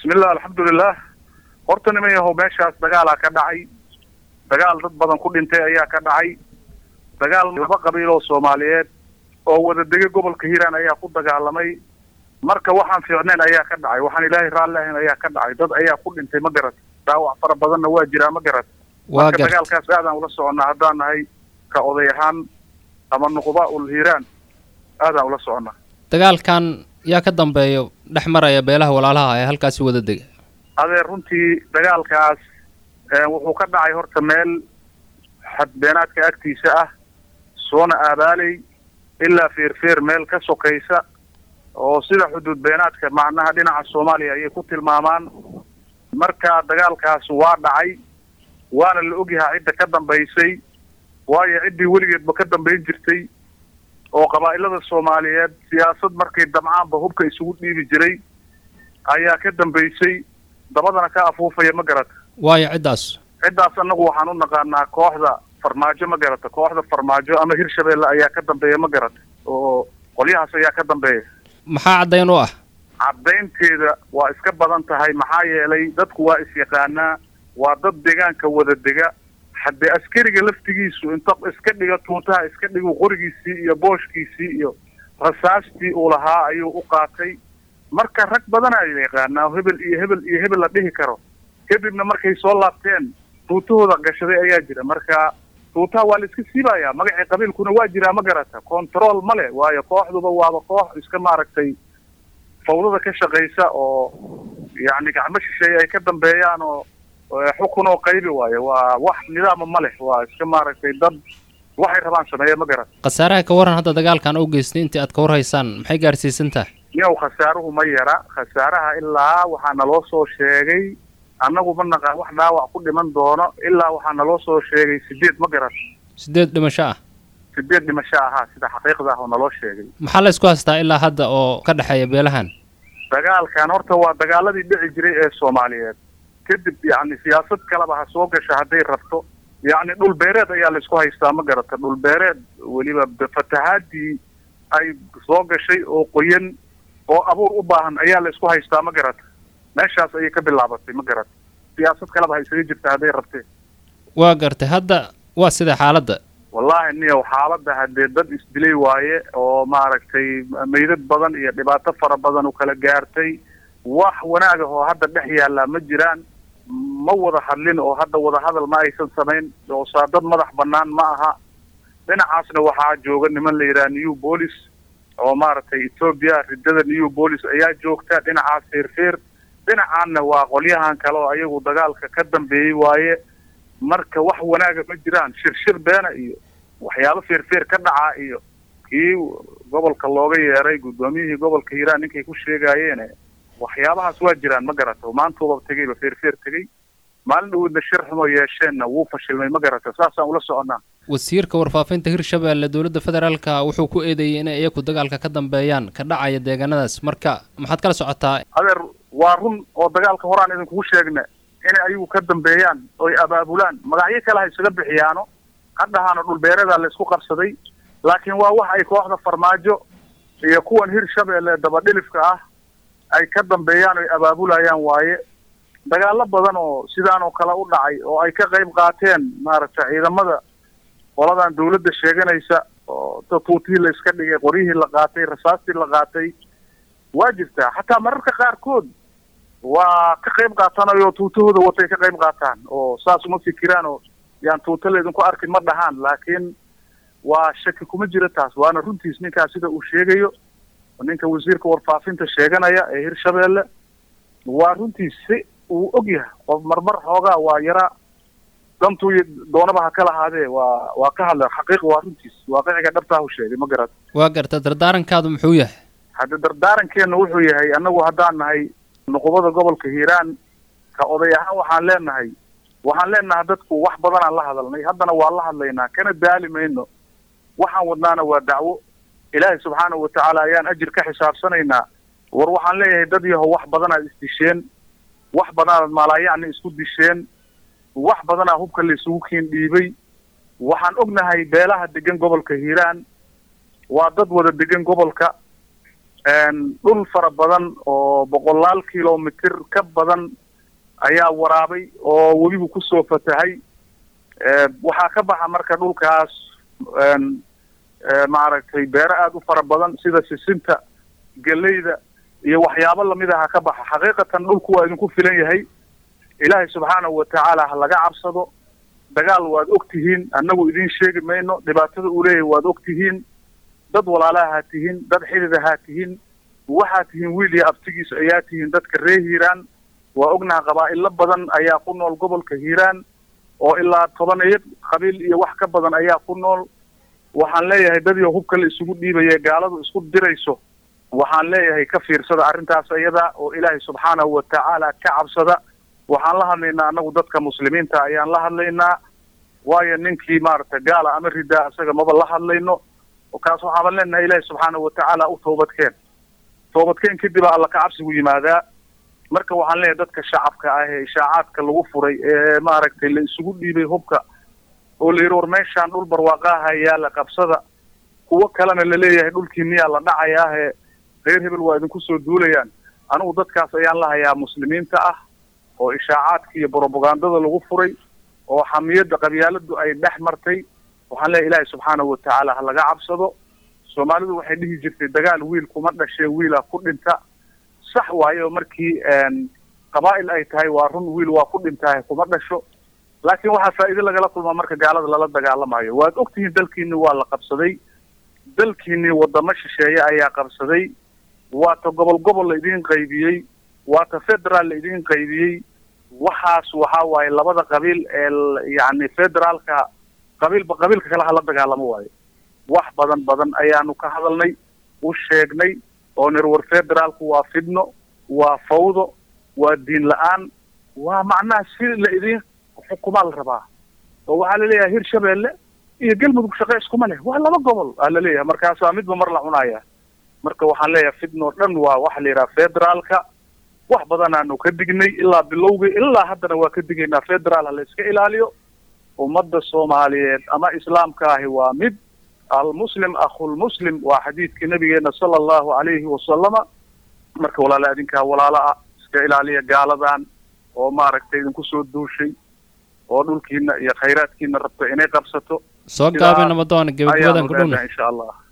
bismillah alxamdulilah horta niman yahow meeshaas dagaalaa ka dhacay dagaal dad badan ku dhintay ayaa ka dhacay dagaal laba qabiil oo soomaaliyeed oo wada dega gobolka hiiraan ayaa ku dagaalamay marka waxaan fiicnayn ayaa ka dhacay waxaan ilaahay raalli ahayn ayaa ka dhacay dad ayaa ku dhintay ma garat dhaawac fara badanna waa jiraa ma garat waa marka gar dagaalkaas aadaan ula soconnaa haddaan nahay ka oday ahaan ama nuqba ul hiiraan aadaan ula soconnaa dagaalkan yaa ka dambeeyo dhex maraya beelaha walaalaha ee halkaasi wada dega adeer runtii dagaalkaas eh, wuxuu ka dhacay horta meel xadbeenaadka agtiisa ah soona aabaaley ilaa feerfeer meel ka sokaysa oo sida xuduud beenaadka macnaha dhinaca soomaaliya ayay ku tilmaamaan marka dagaalkaas waa dhacay waana la ogyahaa cidda ka dambaysay waayo ciddii weligeedba ka dambayn jirtay oo qabaa'ilada soomaaliyeed siyaasad markay damcaanba hubka isugu dhiibi jiray ayaa ka dambaysay dabadana ka afuufaya ma garata waayo ciddaas ciddaas annagu waxaan u naqaanaa kooxda farmaajo ma garata kooxda farmaajo ama hirshabeelle ayaa ka dambeeya ma garata oo qolyahaas ayaa ka dambeeya maxaa caddayn u ah caddaynteeda waa iska badan tahay maxaa yeelay dadku waa is-yaqaanaa waa dad deegaanka wada dega haddee askariga laftigiisu inta iska dhiga tuutaha iska dhigu qorigiisii iyo booshkiisii iyo rasaastii uu lahaa ayuu u qaatay marka rag badanaa la yaqaanaa hebel iyo hebel iyo hebel la dhihi karo kadibna markay soo laabteen tuutahooda gashaday ayaa jira marka tuutaha waa la iska siibayaa magacii qabiilkuna waa jiraa ma garata control ma le waayo kooxduba waaba koox iska maaragtay fawdada ka shaqaysa oo yacni gacmo shisheeye ay ka dambeeyaan oo oo xukun oo qaybi waayo waa wax nidaama ma leh waa iska maaragtay dad waxay rabaan sameeya ma garan khasaaraha ka waran hadda dagaalkan u geystay intii aad ka warhaysaan maxay gaarsiisan tahay yow khasaaruhu ma yara khasaaraha ilaa waxaa naloo soo sheegay annagu ma naqaan wax dhaawac ku dhiman doono ilaa waxaa naloo soo sheegay sideed ma garan sideed dhimasho ah sideed dhimasho ahaa sida xaqiiqda ah oo naloo sheegay maxaa la isku haystaa ilaa hadda oo ka dhexeeya beelahan dagaalkan horta waa dagaaladii dhici jiray ee soomaaliyeed kadib yacni siyaasad kaleba ha soo gasha hadday rabto yacni dhul beereed ayaa la isku haystaa ma garata dhul beereed weliba fatahaadii ay soo gashay oo qoyan oo abuur u baahan ayaa la isku haystaa ma garata meeshaas ayay ka bilaabatay ma garata siyaasad kaleba ha isaga jirta hadday rabtee waa gartay hadda waa sida xaaladda wallaahi niyow xaaladda haddee dad isdilay waaye oo maaragtay meydad badan iyo dhibaato fara badan u kala gaartay wax wanaag ah oo hadda dhex yaallaa ma jiraan ma wada hadlin oo hadda wada hadal ma aysan samayn oo saa dad madax bannaan ma aha dhinacaasna waxaa jooga niman la yidhaha new police oo maaragtay ethoobia riddada new police ayaa joogta dhinacaas feerfeer dhinacaanna waa qolyahan kale oo ayagu dagaalka ka dambeeyey waaye marka wax wanaaga ma jiraan shirshir beena iyo waxyaabo feerfeer ka dhacaa iyo kii gobolka looga yeeray guddoomiyihii gobolka hiiraan ninkay ku sheegaayeene waxyaabahaas waa jiraan ma garata maantuuba tegeyba feerfeer tegey maalin dhawoodna shir xumo yeesheenna wuu fashilmay ma garata saasaan ula soconnaa wasiirka warfaafinta hirshabeelle dowladda federaalka wuxuu ku eedeeyey inay iyaku dagaalka ka dambeeyaan ka dhacaya deegaanadaas marka maxaad kala socotaa adeer waa run oo dagaalka horaan idinkugu sheegna inay ayagu ka dambeeyaan oy abaabulaan magacyo kale ha isaga bixiyaano hadhahaana dhulbeereeda la isku qabsaday laakiin waa wax ay kooxda farmaajo iyo kuwan hirshabeelle dabadhilifka ah ay ka dambeeyaan oy abaabulayaan waaye dagaalo badan oo sidaan oo kale u dhacay oo ay ka qayb qaateen maaragtay ciidamada qoladan dawladda sheeganaysa oo tuutihii la iska dhigay qoryihii la qaatay rasaastii la qaatay waa jirtaa xataa mararka qaarkood waa ka qayb qaatanayo tuutahooda watay ka qayb qaataan oo saas uma fikiraan oo yaan tuuta laydinku arkin ma dhahaan laakiin waa shaki kuma jiro taas waana runtiis ninkaas sida uu sheegayo ninka wasiirka warfaafinta sheeganaya ee hirshabeelle waa runtiis si uu og yahay qof marmar xoogaa waa yaraa dantuu doonaba ha ka lahaadee waa waa ka hadla xaqiiq waa runtiis waaqiciga dhabtaa hu sheegay ma garat waa garta dardaarankaadu muxuu yahay hadda dardaarankeena wuxuu yahay annagu haddaan nahay nuqubada gobolka hiiraan ka oday ahaan waxaan leenahay waxaan leenahay dadku wax badanaan la hadalnay haddana waa la hadlaynaa kana daali mayno waxaan wadnaana waa dacwo ilaahay subxaanahu watacaala ayaan ajir ka xisaabsanaynaa war waxaan leeyahay dad yahow wax badanaad isdisheen wax badanaad maalaayacni isku disheen wax badanaa hubka la isugu kiin dhiibay waxaan ognahay beelaha degan gobolka hiiraan waa dad wada degan gobolka dhul fara badan oo boqolaal kilomitir ka badan ayaa waraabay oo webigu kusoo fatahay waxaa ka baxa marka dhulkaas maaragtay beero aada u fara badan sida sisinta geleyda iyo waxyaabo lamid aha ka baxa xaqiiqatan dhulku waa idinku filan yahay ilaahay subxaanahu watacaala ha laga cabsado dagaal waad og tihiin annagu idiin sheegi mayno dhibaatada uu leeyahay waad og tihiin dad walaalaha haa tihiin dad xidida haa tihiin waxaa tihiin wiil iyo abtigiis ayaa tihiin dadka reer hiiraan waa ognaha qabaa'ilo badan ayaa ku nool gobolka hiiraan oo ilaa tobaneyo qabiil iyo wax ka badan ayaa ku nool waxaan leeyahay dadii hubka la isugu dhiibaya gaaladu isku dirayso waxaan leeyahay ka fiirsada arrintaas iyada oo ilaahay subxaanahu watacaala ka cabsada waxaan la hadlaynaa annagu dadka muslimiinta ayaan la hadlaynaa waayo ninkii maaragtay gaala ama ridaa isaga maba la hadlayno kaas waxaaban leenahay ilaahay subxaanahu watacaala u toobadkeen toobadkeen kadib alla ka cabsigu yimaadaa marka waxaan leeyahay dadka shacabka ah ee ishaacaadka lagu furay ee maaragtay la isugu dhiibay hubka oo la yidhi war meeshaan dhul barwaaqaaha yaala qabsada kuwo kalena laleeyahay dhulkii miyaa la dhacayaahe reer hebel waa idinku soo duulayaan anigu dadkaas ayaan la hayaa muslimiinta ah oo ishaacaadka iyo brobagandada lagu furay oo xamiyadda qabyaaladu ay dhex martay waxaan leeyahay ilaahay subxaanahu watacaala ha laga cabsado soomaalidu waxay dhihi jirtay dagaal wiil kuma dhashee wiila ku dhinta sax waayo markii qabaa'il ay tahay waa run wiil waa ku dhintahay kuma dhasho laakiin waxaa faa'iide lagala kulmaa marka gaalada lala dagaalamayo waad ogtihiin dalkiini waa la qabsaday dalkiini wadamo shisheeye ayaa qabsaday waata gobol gobol la idiin qaybiyey waata federaal la idiin qaybiyey waxaas waxaa waaye labada qabiil ee yacni federaalka qabiilba qabiilka kale hala dagaalamo waayo wax badan badan ayaanu ka hadalnay u sheegnay oo nir war federaalku waa fidno waa fawdo waa diin la-aan waa macnaha si la idiin xukumaa la rabaa oo waxaa laleeyahay hir shabeelle iyo galmudug shaqe iskuma leh waa laba gobol aa laleeyahay markaasaa midba mar la cunaya marka waxaan leeyahay fidno dhan waa waxa la yidhaha federaalka wax badanaanu ka dignay ilaa bilowgii ilaa haddana waa ka digaynaa federaal ha la iska ilaaliyo ummadda soomaaliyeed ama islaamka ahi waa mid almuslim akhulmuslim waa xadiidkii nabigeena sala allahu calayhi wasalama marka walaala adinkaa walaalo ah iska ilaaliya gaaladan oo maaragtay idinku soo duushay oo dhulkiina iyo khayraadkiina rabto inay qabsato soo gaabi nabadoon gebagabadan ku dhowna insha allah